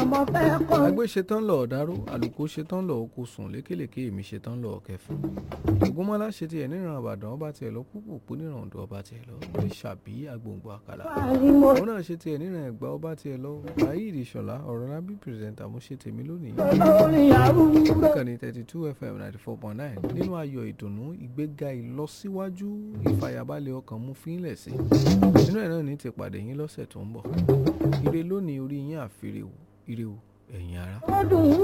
ọmọ fẹ́ kọ́. àgbé ṣetán lọ ọ̀dáró àlùkò ṣetán lọ oko sùn lékèlékè èmi ṣetán lọ kẹfún ògúnmọ́lá ṣe tiẹ̀ níran àbàdàn ọba tiẹ̀ lọ púpùpù níran ọ̀dọ̀ ọba tiẹ̀ lọ lórí ṣàbí agbòǹgbò àkàlà Wàhálì mo òun náà ṣe tiẹ̀ níran ẹ̀gbá ọba tiẹ̀ lọ ayíǹde ìṣọ̀lá ọ̀rọ̀ lábí pírẹsẹ̀ntà mo ṣe tèmi lónìí lórí arúgbó. ìkànnì thirty two fm ninety four point nine nínú ayọ̀ ìdùnnú ìgbéga ìlọsíwájú ìfàyàbalẹ̀ ọkàn mú fínlẹ̀ sí nínú ẹ̀ náà ní ti pàdé yín lọ́sẹ̀ tó ń bọ̀ ire lónìí orí yín àfirèwò ire o ẹ̀yin ará. ó dùn ún